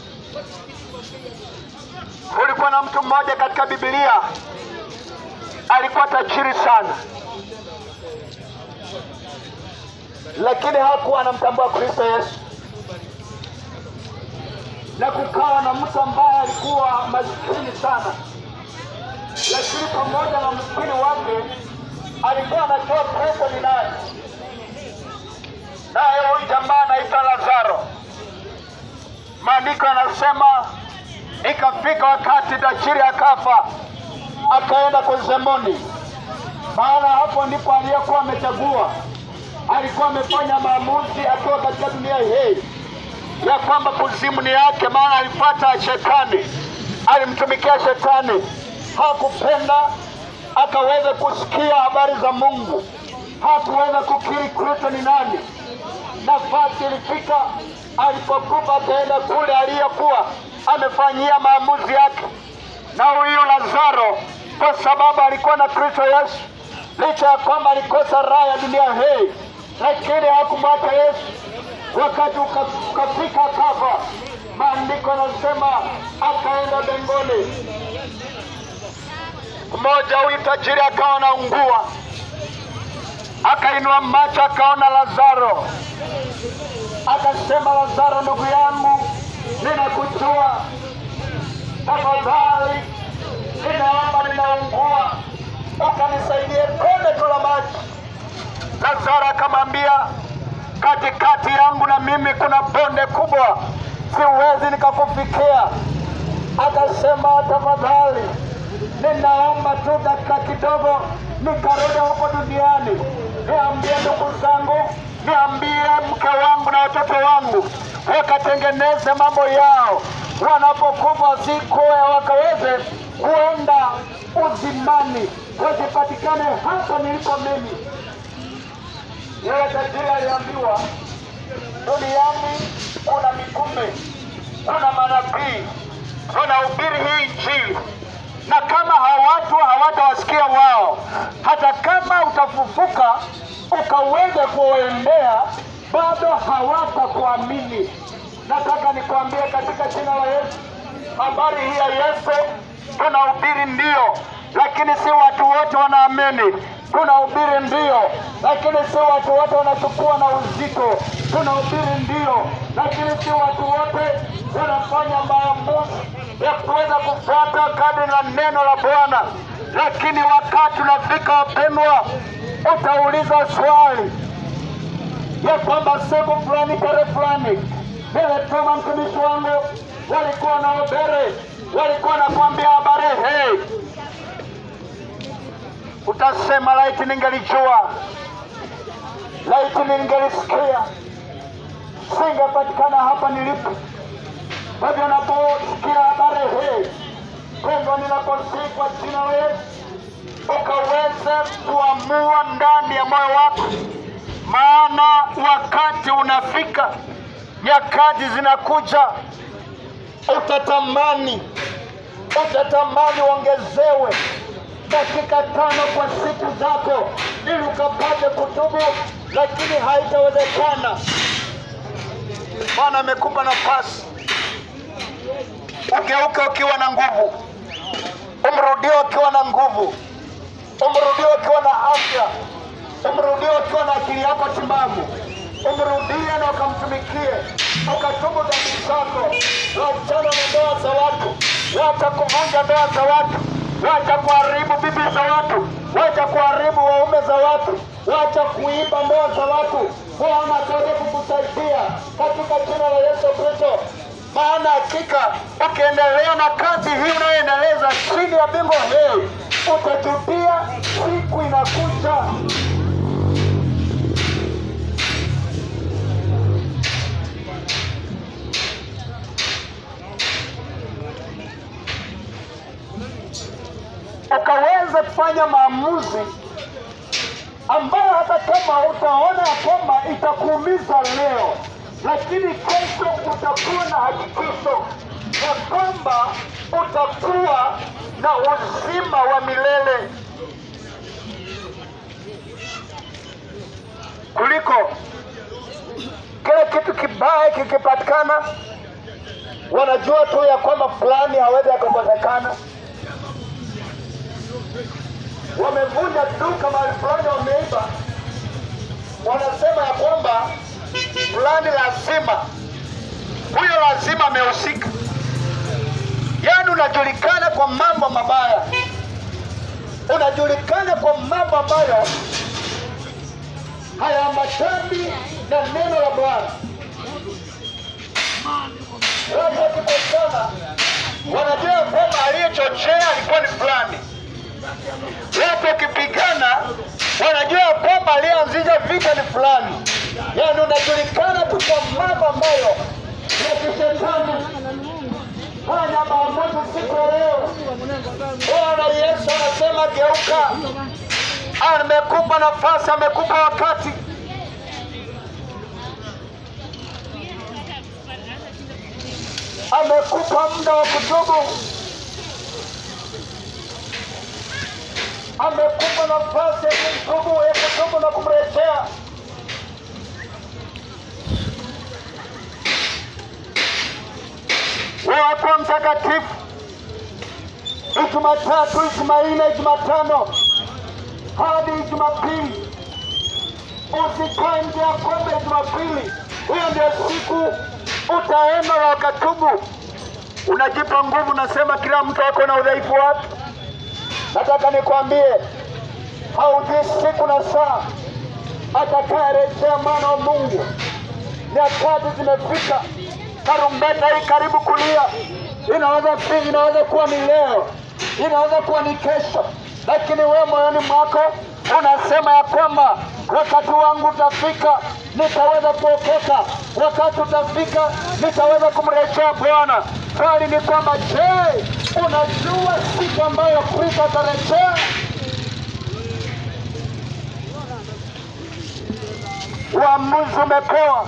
Kulikuwa na mtu mmoja katika Biblia alikuwa tajiri sana lakini hakuwa anamtambua Kristo Yesu, na kukawa na mtu ambaye alikuwa maskini sana, lakini pamoja na maskini wake alikuwa anajua Kristo ni nani, naye huyu jamaa anaitwa Lazaro. Maandiko yanasema ikafika wakati tajiri akafa, akaenda kwa Zemoni, maana hapo ndipo aliyekuwa amechagua alikuwa amefanya maamuzi akiwa katika dunia hii ya kwamba kuzimu ni yake, maana alipata shetani, alimtumikia shetani, hakupenda akaweza kusikia habari za Mungu, hakuweza kukiri Kristo ni nani. Nafasi ilifika alipokufa, akaenda kule aliyekuwa amefanyia maamuzi yake, na huyu Lazaro, kwa sababu alikuwa na Kristo Yesu, licha ya kwamba alikosa raha ya dunia hii, lakini hakumwacha Yesu wakati uka- ukafika kafa. Maandiko yanasema akaenda mbinguni. Mmoja huyu tajiri akawa anaungua, akainua macho akaona Lazaro, akasema, Lazaro ndugu yangu, ninakujua, tafadhali ninaomba, ninaungua, ukanisaidie tone tu la maji. Lazaro akamwambia, katikati yangu na mimi kuna bonde kubwa, siwezi nikakufikia. Akasema, tafadhali ninaomba tu dakika kidogo nikarudi huko duniani, niambie ndugu zangu, niambie mke wangu na watoto wangu wakatengeneze mambo yao, wanapokufa siku wakaweze kuenda uzimani, wasipatikane hapa nilipo mimi. Yule tajiri aliambiwa duniani kuna mitume, kuna manabii, tunahubiri hii Injili, na kama hawatu hawatawasikia wao, hata kama utafufuka ukaweza kuwaendea, bado hawatakuamini. Nataka nikwambie katika jina la Yesu, habari hii ya Yesu tunahubiri ndio, lakini si watu wote wanaamini. Tunahubiri ndio, lakini si watu wote wanachukua na uzito. Tunahubiri ndio, lakini si watu wote wanafanya maamuzi ya kuweza kufuata kadri la neno la Bwana. Lakini wakati unafika, wapendwa, utauliza swali ya kwamba siku fulani tarehe fulani niletuma mtumishi wangu, walikuwa na ubere, walikuwa nakwambia habari hii, utasema laiti ningelijua, laiti ningelisikia, singepatikana hapa nilipo. Kwa hivyo naposikia habari hii, pendwa, ninaposii kwa jina la Yesu, ukaweze kuamua ndani ya moyo wako maana wakati unafika, nyakati zinakuja, utatamani utatamani uongezewe dakika tano kwa siku zako ili ukapate kutubu, lakini haitawezekana. Bwana amekupa nafasi, ugeuke ukiwa na nguvu, umrudie ukiwa na nguvu, umrudie ukiwa na afya umrudie ukiwa na akili yako timamu, umrudie na ukamtumikie, ukatubu dhambi zako, wachana na ndoa za watu, wacha kuvunja ndoa za watu, wacha kuharibu bibi za watu, wacha kuharibu waume za watu, wacha kuiba ndoa za watu. Bwana ataweza kukusaidia katika jina la Yesu Kristo. Maana hakika ukiendelea na kazi hii unayoendeleza chini ya bingu hii, utajutia siku inakuja. ukaweza kufanya maamuzi ambayo hata kama utaona ya kwamba itakuumiza leo, lakini kesho utakuwa na hakikisho ya kwamba utakuwa na uzima wa milele kuliko kile kitu kibaya kikipatikana, wanajua tu ya kwamba fulani hawezi akakosekana wamevunja duka mahali fulani, wameiba, wanasema ya kwamba fulani lazima, huyo lazima amehusika. Yaani unajulikana kwa mambo mabaya, unajulikana kwa mambo ambayo hayaambatani na neno la Bwana. Watu wakipatana wanajua kwamba aliyechochea alikuwa ni fulani watu wakipigana wanajua ya kwamba aliyeanzisha vita ni fulani, yaani unajulikana tu kwa mambo ambayo ya kishetani. Fanya maamuzi siku ya leo. Bwana Yesu anasema geuka, amekupa nafasi, amekupa wakati amekupa muda wa kutubu, amekupa nafasi ya kutubu, ya kutubu na kumrejea. Wako mtakatifu, Jumatatu, Jumanne, Jumatano hadi Jumapili, usikae nje ya kombe Jumapili. Hiyo ndio siku utaenda na ukatubu, unajipa nguvu. Nasema kila mtu ako na udhaifu wake. Nataka nikwambie, haujui siku na saa atakayerejea mwana wa Mungu. Nyakati zimefika, tarumbeta hii karibu kulia. Inaweza fi- inaweza kuwa ni leo, inaweza kuwa ni kesho, lakini wewe moyoni mwako unasema ya kwamba wakati wangu utafika, nitaweza kuokoka, wakati utafika, nitaweza kumrejea Bwana. Swali ni kwamba je, unajua siku ambayo Kristo atarejea? Uamuzi umepewa,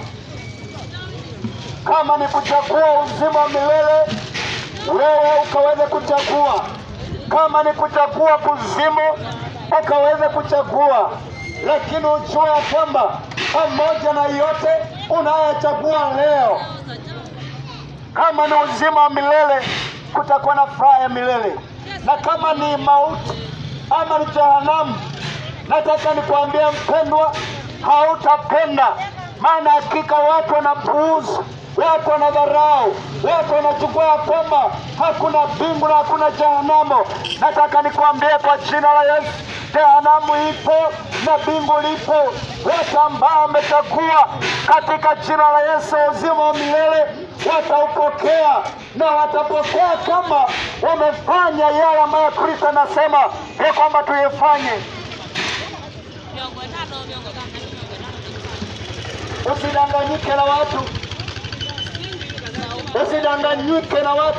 kama ni kuchagua uzima wa milele, wewe ukaweze kuchagua. Kama ni kuchagua kuzimu, ukaweze kuchagua, lakini ujue ya kwamba pamoja na yote unayochagua leo, kama ni uzima wa milele, kutakuwa na furaha ya milele, na kama ni mauti ama ni jehanamu, nataka nikwambie mpendwa, hautapenda. Maana hakika watu wanapuuza, watu wanadharau, watu wanachukua ya kwamba hakuna mbingu na hakuna jehanamu. Nataka nikwambie kwa jina la Yesu, jehanamu ipo na mbingu lipo. Watu ambao wamechagua katika jina la Yesu uzima wa milele wataupokea na watapokea kama wamefanya yale ambayo Kristo anasema ya kwamba tuyafanye. miongo tano miongo tano miongo tano Usidanganyike na watu, usidanganyike na watu.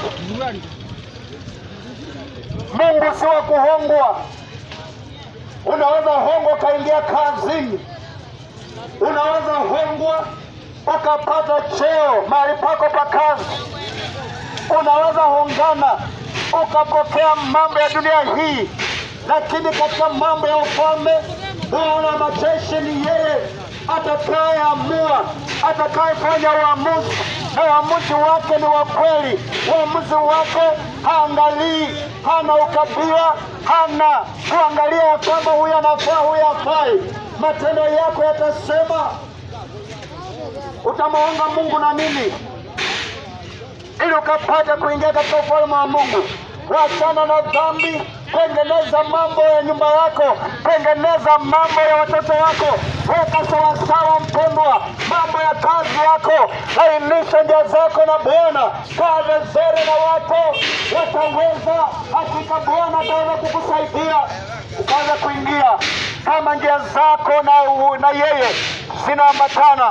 Mungu si wa kuhongwa. Unaweza hongwa ukaingia kazini, unaweza hongwa ukapata cheo mahali pako pa kazi, unaweza hongana ukapokea mambo ya dunia hii, lakini katika mambo ya ufalme Bwana wa majeshi ni yeye atakayeamua, atakayefanya uamuzi, na uamuzi wake ni wa kweli. Uamuzi wake haangalii, hana ukabila, hana kuangalia ya kwamba huyu anafaa, huyu hafai. Matendo yako yatasema utamwonga Mungu na nini ili ukapate kuingia katika ufalme wa Mungu. Wachana na dhambi, tengeneza mambo ya nyumba yako, tengeneza mambo ya watoto wako, weka sawasawa, mpendwa, mambo ya kazi yako, lainisha njia zako na Bwana, kaa vizuri na watu wataweza. Hakika Bwana ataweza kukusaidia ukaweza kuingia kama njia zako na, na yeye zinaambatana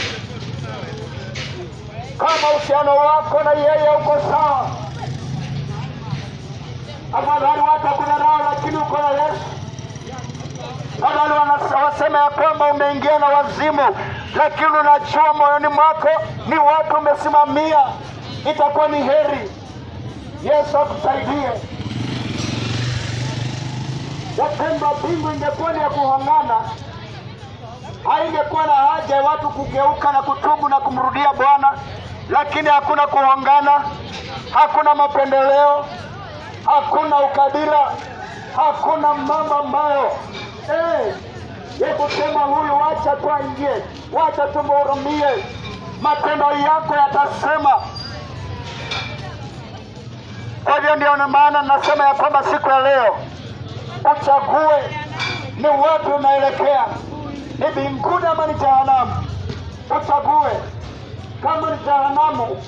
kama uhusiano wako na yeye uko sawa. Afadhali watu wakudharau, lakini uko na Yesu. Afadhali wanasa- wasema ya kwamba umeingia na wazimu, lakini unajua moyoni mwako ni watu umesimamia, itakuwa ni heri. Yesu akusaidie. Wapendwa, mbingu ingekuwa ni ya kuhang'ana haingekuwa na haja ya watu kugeuka na kutubu na kumrudia Bwana, lakini hakuna kuhongana, hakuna mapendeleo, hakuna ukabila, hakuna mambo ambayo eh, ya kusema huyu wacha tu aingie, wacha tumhurumie. Matendo yako yatasema. Kwa hivyo ndio na maana nasema ya kwamba siku ya leo uchague ni wapi unaelekea, ni mbinguni ama ni jehanamu. Uchague. Kama ni jehanamu,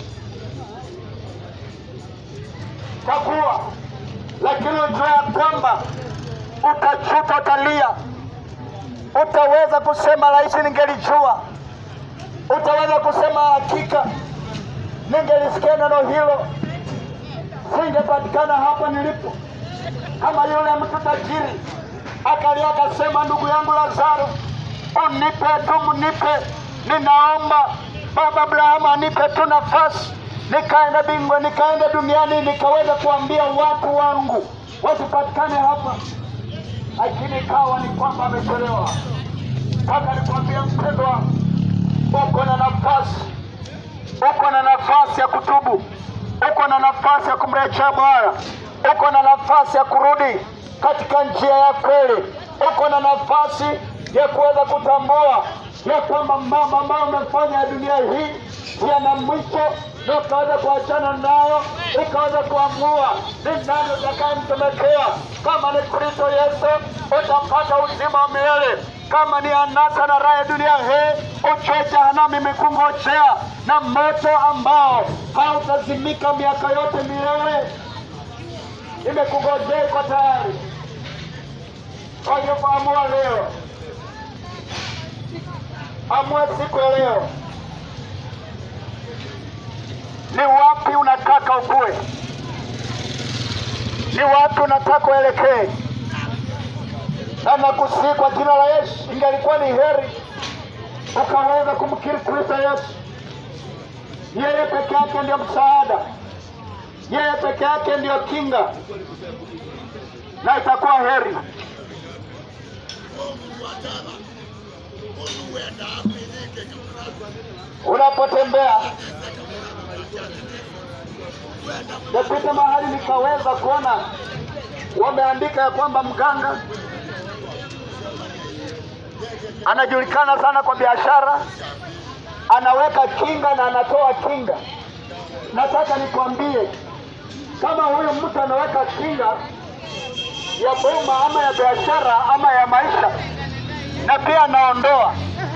chagua, lakini ujue ya kwamba utajuta, utalia, utaweza kusema rahisi, ningelijua. Utaweza kusema hakika, ningelisikia neno hilo, singepatikana hapa nilipo. Kama yule mtu tajiri akalia akasema, ndugu yangu Lazaro, unipe tu, mnipe, ninaomba Baba Abrahamu anipe tu nafasi nikaenda bingwa, nikaenda duniani, nikaweza kuambia watu wangu wasipatikane hapa, lakini ikawa ni kwamba amechelewa. Mpaka nikwambia mpendwa, uko na nafasi, uko na nafasi ya kutubu, uko na nafasi ya kumrejea Bwana, uko na nafasi ya kurudi katika njia ya kweli, uko na nafasi ya kuweza kutambua ya kwamba mambo ambayo umefanya ya dunia hii yana mwisho, na ukaweza kuachana nayo, ukaweza kuamua ni nani utakayemtumikia. Kama ni Kristo Yesu, utapata uzima wa milele. Kama ni anasa na raha ya dunia hii, ujue jehanamu imekungojea na moto ambao hautazimika miaka yote milele, imekungojea, iko tayari. Kwa hivyo amua leo, amua siku ya leo, ni wapi unataka ukue, ni wapi unataka uelekee. Na nakusihi kwa jina la Yesu, ingalikuwa ni heri ukaweza kumkiri Kristo Yesu. Yeye peke yake ndiyo msaada, yeye peke yake ndiyo kinga, na itakuwa heri unapotembea. Napita mahali nikaweza kuona wameandika ya kwamba mganga anajulikana sana kwa biashara, anaweka kinga na anatoa kinga. Nataka nikwambie, kama huyu mtu anaweka kinga ya boma ama ya biashara ama ya maisha, na pia anaondoa,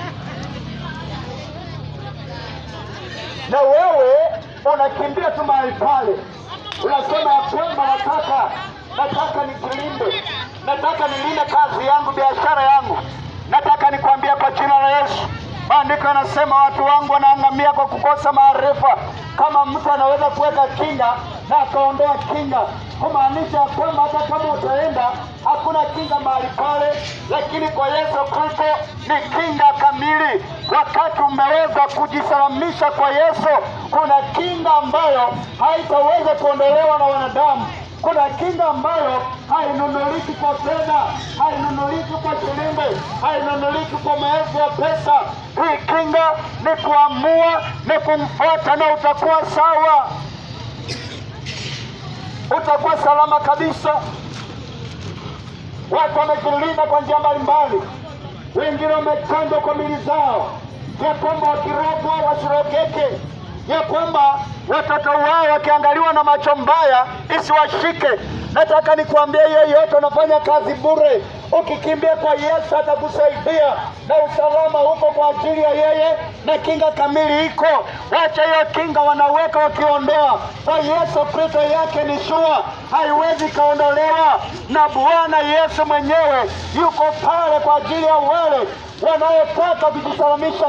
na wewe unakimbia tu mahali pale, unasema ya kwamba nataka nataka nijilinde, nataka nilinde kazi yangu, biashara yangu. Nataka nikwambia kwa jina la Yesu, maandiko yanasema watu wangu wanaangamia kwa kukosa maarifa. Kama mtu anaweza kuweka kinga na akaondoa kinga, kumaanisha ya kwamba hata kama utaenda hakuna kinga mahali pale, lakini kwa Yesu Kristo ni kinga kamili. Wakati umeweza kujisalamisha kwa Yesu, kuna kinga ambayo haitaweza kuondolewa na wanadamu kuna kinga ambayo hainunuliki kwa fedha, hainunuliki kwa shilingi, hainunuliki kwa maelfu ya pesa. Hii kinga ni kuamua, ni kumfuata na utakuwa sawa, utakuwa salama kabisa. Watu wamejilinda kwa njia mbalimbali, wengine wamechanjwa kwa mili zao, ya kwamba wakirogwa wasirogeke ya kwamba watoto wao wakiangaliwa na macho mbaya isiwashike. Nataka nikuambie, yeyote unafanya kazi bure. Ukikimbia kwa Yesu atakusaidia, na usalama huko kwa ajili ya yeye, na kinga kamili iko. Wacha hiyo kinga wanaweka wakiondoa. Kwa Yesu Kristo yake ni shua, haiwezi ikaondolewa, na Bwana Yesu mwenyewe yuko pale kwa ajili ya wale wanaotaka kujisalamisha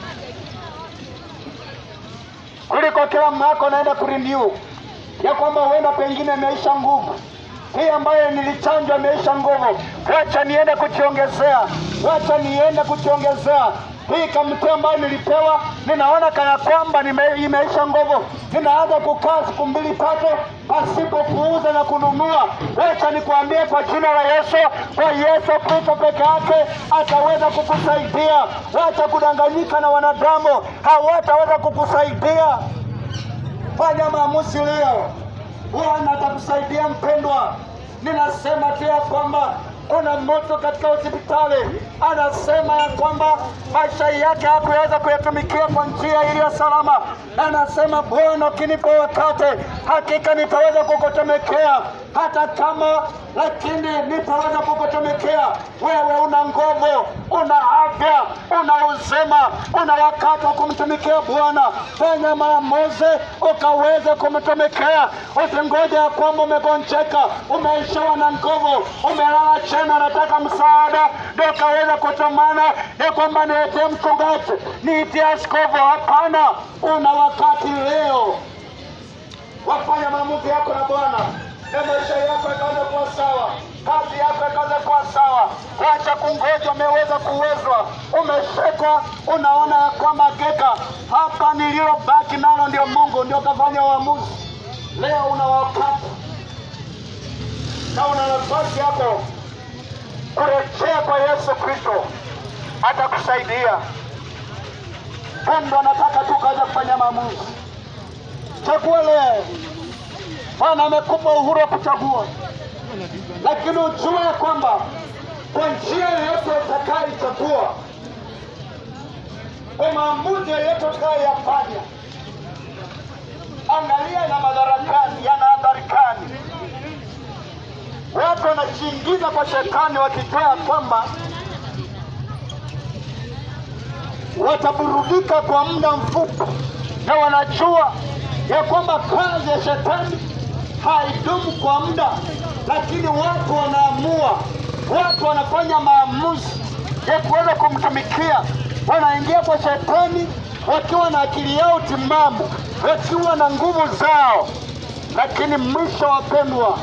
kuliko kila mwaka unaenda kurenew ya kwamba huenda pengine imeisha nguvu hii ambayo nilichanjwa imeisha nguvu, wacha niende kujiongezea, wacha niende kujiongezea hii kamti ambayo nilipewa, ninaona kana kwamba nime- imeisha nguvu, ninaanza kukaa siku mbili tatu pasipo kuuza na kununua. Wacha nikwambie kwa jina la Yesu, kwa Yesu Kristo peke yake ataweza kukusaidia. Wacha kudanganyika na wanadamu, hawataweza kukusaidia. Fanya maamuzi leo, Bwana atakusaidia mpendwa. Ninasema tu ya kwamba kuna mtu katika hospitali anasema ya kwamba maisha yake hakuweza kuyatumikia kwa njia iliyo salama. Anasema, Bwana, ukinipa wakati, hakika nitaweza kukutumikia hata kama lakini nitaweza kukutumikia wewe. Una nguvu, una afya, una uzima, una wakati wa kumtumikia Bwana. Fanya maamuzi ukaweze kumtumikia, usingoje ya kwamba umegonjeka, umeishiwa na nguvu, umelala chini, unataka msaada ndio ukaweze kutumana ya kwamba niitie mchungaji, niitie askofu. Hapana, una wakati leo wafanya maamuzi yako na Bwana na maisha yako yakaweza kuwa sawa, kazi yako ikaweza kuwa sawa. Wacha kungoja, umeweza kuwezwa, umeshekwa, unaona ya kwamba hakika hapa nililobaki nalo ndio Mungu, ndio kafanya uamuzi. Leo una wakati na una nafasi yako kurejea kwa Yesu Kristo, atakusaidia. Pendo anataka tu kaja kufanya maamuzi. Chagua leo. Bwana amekupa uhuru wa kuchagua, lakini ujue ya kwamba kwa njia yoyote utakayoichagua, kwa maamuzi yoyote utakayoyafanya, angalia yana madhara gani, yana athari gani. Watu wanajiingiza kwa shetani wakijua ya kwamba wataburudika kwa muda mfupi, na wanajua ya kwamba kazi ya shetani haidumu kwa muda, lakini watu wanaamua, watu wanafanya maamuzi ya kuweza kumtumikia. Wanaingia kwa shetani wakiwa na akili yao timamu, wakiwa na nguvu zao, lakini mwisho, wapendwa,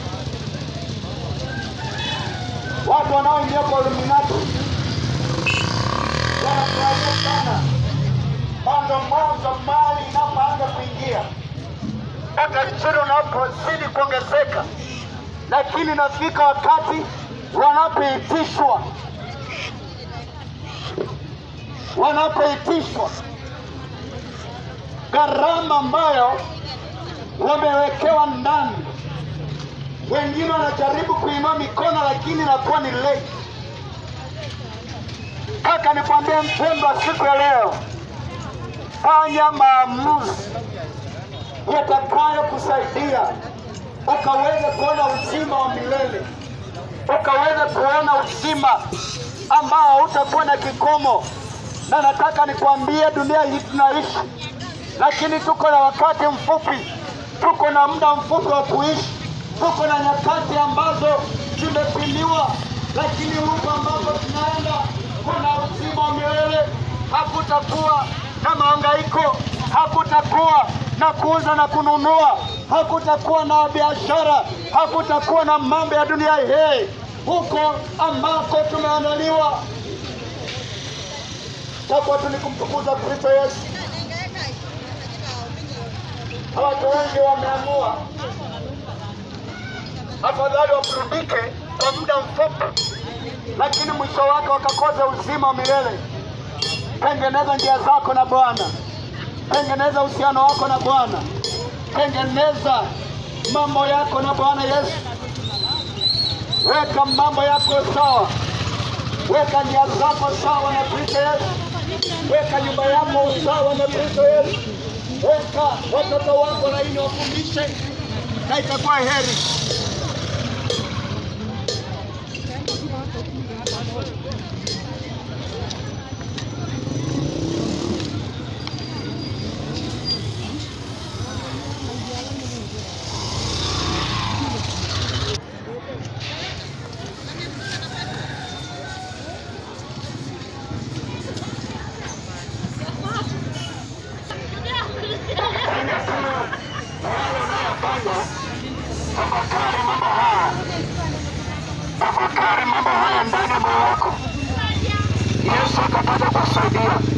watu wanaoingia kwa Illuminati wanafurahia sana mwanzo mwanzo, mali inapoanza kuingia utajiri unapozidi kuongezeka, lakini nafika wakati wanapoitishwa wanapoitishwa gharama ambayo wamewekewa ndani, wengine wanajaribu kuinua mikono, lakini inakuwa ni late. Kaka, nikwambie mpendwa, siku ya leo, fanya maamuzi yatakayokusaidia ukaweze kuona uzima wa milele, ukaweze kuona uzima ambao hautakuwa na kikomo. Na nataka nikwambie, dunia hii tunaishi, lakini tuko na wakati mfupi, tuko na muda mfupi wa kuishi, tuko na nyakati ambazo zimepimiwa, lakini huku ambapo tunaenda kuna uzima wa milele. Hakutakuwa na mahangaiko, hakutakuwa na kuuza na kununua, hakutakuwa na biashara, hakutakuwa na mambo ya dunia hii. Huko ambako tumeandaliwa takuwa tu ni kumtukuza Kristo Yesu. Watu wengi wameamua afadhali waburudike kwa muda mfupi, lakini mwisho wake wakakosa uzima wa milele. Tengeneza njia zako na Bwana, tengeneza uhusiano wako na Bwana, tengeneza mambo yako na Bwana Yesu. Weka mambo yako sawa, weka njia zako sawa na Kristo Yesu, weka nyumba yako sawa na Kristo Yesu, weka watoto wako laini, wafundishe na itakuwa heri. Tafakari mambo haya ndani ya moyo wako, Yesu akapata kusaidia.